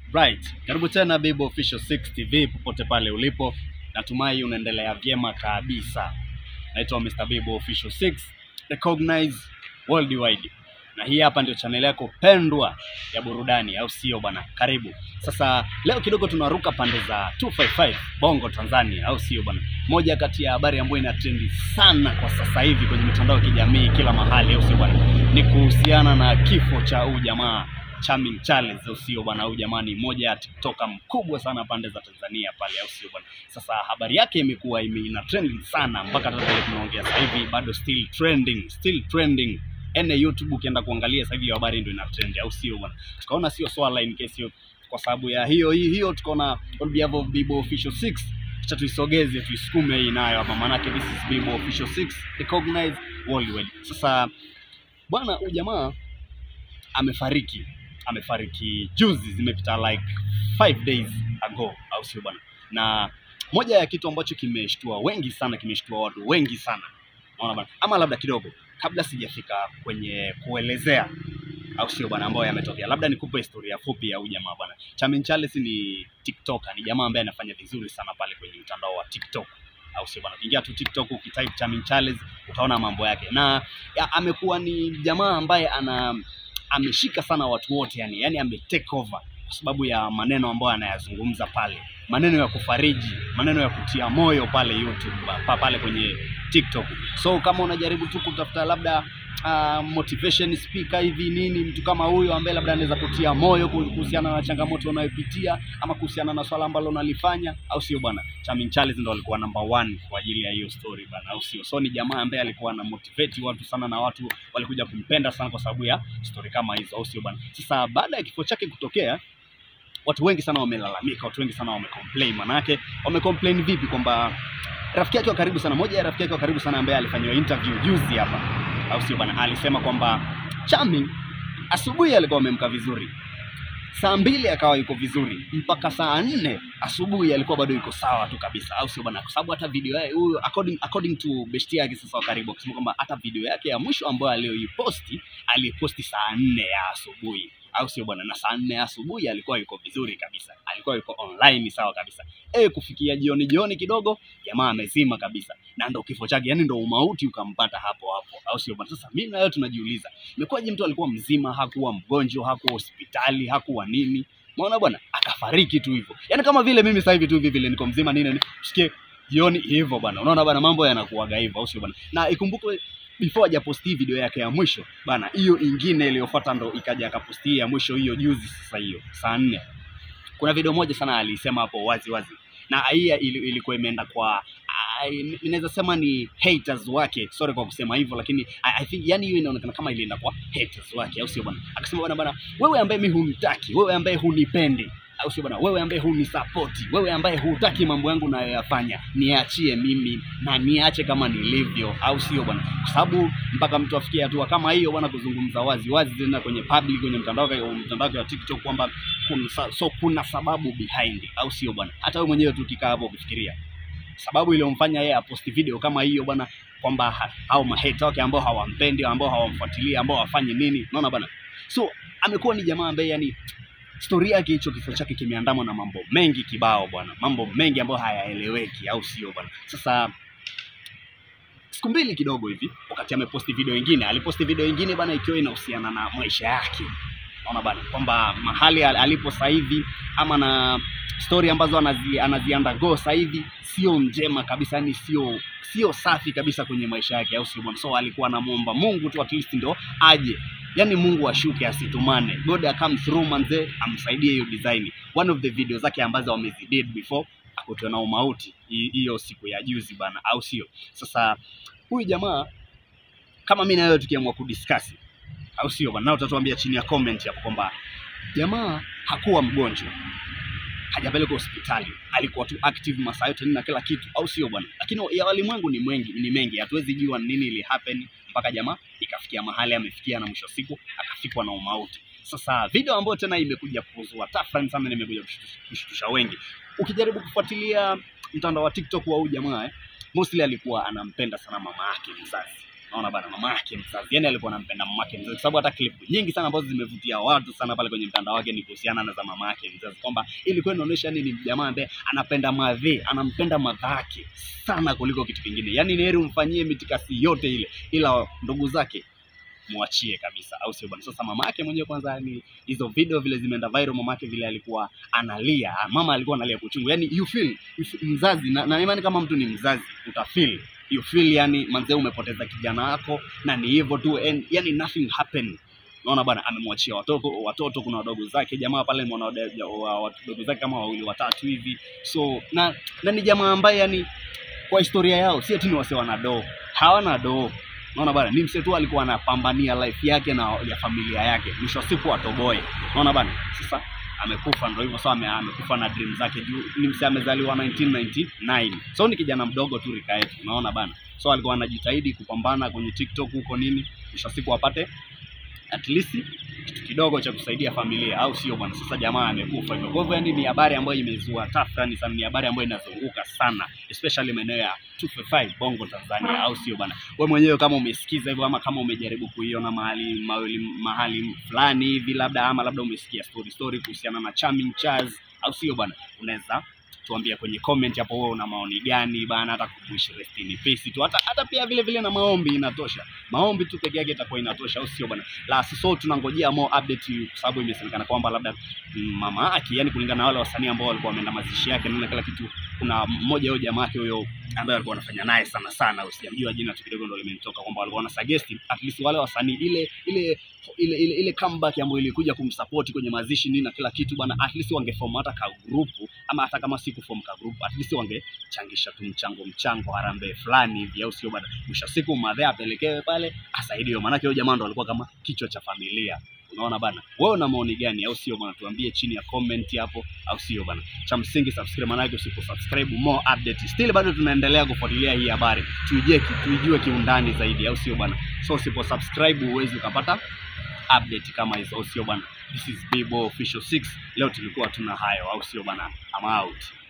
Right, karibu tena Bibo Official 6 TV popote pale ulipo, natumai unaendelea vyema kabisa. Naitwa Mr. Bibo Official 6 recognize worldwide, na hii hapa ndio channel yako pendwa ya burudani, au sio bwana? Karibu sasa. Leo kidogo tunaruka pande za 255 Bongo Tanzania, au sio bwana? Moja kati ya habari ambayo ina trendi sana kwa sasa hivi kwenye mitandao ya kijamii kila mahali, au sio bwana, ni kuhusiana na kifo cha huyu jamaa Charming Charles, au sio bwana? Huyu jamaa ni mmoja ya tiktoka mkubwa sana pande za Tanzania pale, au sio bwana? Sasa habari yake imekuwa ime- ina trending sana mpaka sasa hivi tunaongea sasa hivi bado still trending, still trending. Ene YouTube ukienda kuangalia sasa hivi hiyo habari ndio ina trend, au sio bwana? Tukaona sio swala in case hiyo, kwa sababu ya hiyo hiyo, hiyo tukaona on behalf of Bibo Official 6 acha tuisogeze tuisukume hii nayo hapa, maanake this is Bibo Official 6 recognize worldwide. Sasa bwana, huyu jamaa amefariki amefariki juzi, zimepita like five days ago, au sio bwana? Na moja ya kitu ambacho kimeshtua wengi sana, kimeshtua watu wengi sana, naona bwana, ama labda kidogo kabla sijafika kwenye kuelezea au sio bwana, ambayo yametokea, labda nikupe historia fupi ya huyu jamaa bwana. Charming Charles ni TikToker, ni jamaa ambaye anafanya vizuri sana pale kwenye mtandao wa TikTok au sio bwana? Ukiingia tu TikTok ukitype Charming Charles utaona mambo yake, na ya, amekuwa ni jamaa ambaye ana ameshika sana watu wote yani, yani ame take over kwa sababu ya maneno ambayo anayazungumza pale, maneno ya kufariji, maneno ya kutia moyo pale YouTube pa, pale kwenye TikTok. So kama unajaribu tu kutafuta labda uh, motivation speaker hivi nini, mtu kama huyo ambaye labda anaweza kutia moyo kuhusiana na changamoto unayopitia ama kuhusiana na swala ambalo unalifanya, au sio bwana? Charming Charles ndo alikuwa number one kwa ajili ya hiyo story bana, au sio? So ni jamaa ambaye alikuwa ana motivate watu sana na watu walikuja kumpenda sana kwa sababu ya story kama hizo, au sio bwana? Sasa baada ya kifo chake kutokea watu wengi sana wamelalamika, watu wengi sana wamecomplain. Manake wamecomplain vipi? Kwamba rafiki yake wa karibu sana, moja ya rafiki yake wa karibu sana ambaye alifanyiwa interview juzi hapa, au sio bwana, alisema kwamba Charming asubuhi alikuwa amemka vizuri, saa mbili akawa yuko vizuri, mpaka saa nne asubuhi alikuwa bado yuko sawa tu kabisa, au sio bwana? Kwa sababu hata video yake huyu, according, according to besti yake sasa wa karibu, akisema kwamba hata video yake ya mwisho ambayo aliyoiposti aliposti saa nne ya asubuhi au sio bwana? Na saa nne ya asubuhi alikuwa yuko vizuri kabisa, alikuwa yuko online sawa kabisa. E, kufikia jioni jioni kidogo jamaa amezima kabisa, na ndo kifo chake, yani ndo umauti ukampata hapo hapo, au sio bwana? Sasa mimi na wewe tunajiuliza, imekuwaje mtu alikuwa mzima, hakuwa mgonjwa, hakuwa hospitali, hakuwa nini, umeona bwana, akafariki tu hivyo, yani kama vile mimi sasa hivi tu hivi vile niko mzima nini, nini, usikie jioni hivyo bwana, unaona bwana, mambo yanakuwaga hivyo, au sio bwana? Na ikumbukwe before hajaposti video yake ya mwisho bana, hiyo ingine iliyofuata ndo ikaja akaposti ya mwisho hiyo juzi, sasa hiyo saa nne. Kuna video moja sana alisema hapo wazi wazi, na hii ili- ilikuwa imeenda kwa I- inaweza sema ni haters wake, sorry kwa kusema hivyo, lakini I, I think yani hiyo inaonekana kama ilienda kwa haters wake, au sio bwana? Akasema bwana bwana, wewe ambaye mimi hunitaki, wewe ambaye hunipendi au sio bwana? Wewe ambaye hunisapoti, wewe ambaye hutaki mambo yangu nayoyafanya, niachie mimi na niache kama nilivyo, au sio bwana? Kwa sababu mpaka mtu afikie hatua kama hiyo bwana, kuzungumza wazi wazi tena kwenye public, kwenye mtandao wake mtandao wake wa TikTok kwamba kuna, sa- so kuna sababu behind, au sio bwana? Hata wewe mwenyewe tu ukikaa hapo ukifikiria sababu iliyomfanya yeye aposti video kama hiyo bwana, kwamba ha- hao maheta wake ambao hawampendi, ambao hawamfuatilii, ambao hawafanyi nini, unaona bwana. So amekuwa ni jamaa ambaye yani historia yake hicho kifo chake kimeandamwa na mambo mengi kibao bwana, mambo mengi ambayo hayaeleweki, au sio bwana? Sasa siku mbili kidogo hivi, wakati ameposti video ingine, aliposti video ingine bwana, ikiwa inahusiana na maisha yake, naona bwana kwamba mahali al- alipo sasa hivi ama na story ambazo anazi, anazi undergo sasa hivi sio njema kabisa, yani sio sio safi kabisa kwenye maisha yake, au sio bwana? So alikuwa anamuomba Mungu tu at least ndo aje yani Mungu ashuke asitumane, God come through manze, amsaidie hiyo design. One of the video zake ambazo wamezidid before akutwa na umauti hi- hiyo siku ya juzi bana, au sio? Sasa huyu jamaa kama mimi na wewe tukiamua kudiscuss, au sio bana, na utatuambia chini ya comment hapo kwamba jamaa hakuwa mgonjwa hajapelekwa hospitali, alikuwa tu active masaa yote nini na kila kitu, au sio bwana? Lakini ya walimwengu ni mengi, ni mengi, hatuwezi jua nini ili happen mpaka jamaa ikafikia mahali amefikia, na mwisho wa siku akafikwa na umauti. Sasa video ambayo tena imekuja kuzua tafrani sana, na imekuja kushtusha- kushtusha wengi. Ukijaribu kufuatilia mtandao wa TikTok wa huyu jamaa eh, mostly alikuwa anampenda sana mama yake mzazi Naona bana, mama yake mzazi, yani alikuwa anampenda mama yake mzazi, kwa sababu hata klipu nyingi sana ambazo zimevutia watu sana pale kwenye mtandao wake ni kuhusiana na za mama yake mzazi, kwamba ilikuwa inaonyesha ni jamaa ambaye anapenda madhe, anampenda madhake sana kuliko kitu kingine. Yani ni heri umfanyie mitikasi yote ile, ila ndugu zake mwachie kabisa, au sio bwana? Sasa mama yake mwenyewe kwanza, yani hizo video vile zimeenda viral, mama yake vile alikuwa analia, mama alikuwa analia kwa uchungu, yani you feel, you feel mzazi na, na imani kama mtu ni mzazi utafeel you feel yani manzee umepoteza kijana wako na ni hivyo tu and, yani nothing happened Unaona bwana, amemwachia watoto watoto, kuna wadogo zake jamaa pale, mwana wadogo zake kama wawili watatu hivi, so na, na ni jamaa ambaye yani kwa historia yao si eti ni wase wana doo, hawana doo. Unaona bwana, ni mse tu alikuwa anapambania life yake na ya familia yake, mwisho wa siku atoboe. Unaona bwana, sasa amekufa ndo hivyo sasa, ame, amekufa na dream zake juu ni mse amezaliwa 1999 so ni kijana mdogo tu rika yetu, unaona bana, so alikuwa anajitahidi kupambana kwenye TikTok huko nini, mwisho wa siku apate at least kitu kidogo cha kusaidia familia, au sio bwana? Sasa jamaa amekufa hivyo. Kwa hivyo yani ni habari ambayo imezua tafrani sana, ni habari ambayo inazunguka sana especially maeneo ya 255 Bongo Tanzania, au sio bwana? Wewe mwenyewe kama umesikiza hivyo ama kama umejaribu kuiona mahali mahali, mahali fulani hivi labda ama labda umesikia story story kuhusiana na Charming Charles, au sio bwana? Unaweza tuambia kwenye comment hapo, wewe una maoni gani bana, hata kuishi rest in peace tu, hata hata pia vile vile na maombi inatosha. Maombi tu peke yake itakuwa inatosha, au sio bwana? La so tunangojea more update, kwa sababu imesemekana kwamba labda mama yake, yani kulingana na wale wasanii ambao walikuwa wameenda mazishi yake na kila kitu, kuna mmoja huyo jamaa yake huyo ambaye alikuwa anafanya naye sana sana, usijamjua jina tu kidogo, ndio limenitoka kwamba walikuwa wana suggest at least wale wasanii ile ile ile ile, ile comeback ambayo ilikuja kumsupport kwenye mazishi nini na kila kitu bwana, at least wangeform hata ka group ama hata kama si kuform ka group, at least wangechangisha tu mchango mchango harambee fulani hivi, au sio bwana? Mwisho siku madhe apelekewe pale asaidiwe, maanake huyo jamaa ndo alikuwa kama kichwa cha familia. Unaona bana, wewe una maoni gani, au sio bwana? Tuambie chini ya comment hapo, au sio bana? Cha msingi subscribe, maanake usipo subscribe more update. Still bado tunaendelea kufuatilia hii habari, tuijue tuijue kiundani zaidi, au sio bana? So usipo subscribe huwezi ukapata update kama hizo, au sio bwana? This is Bibo Official 6. Leo tulikuwa tuna hayo, au sio bana? I'm out.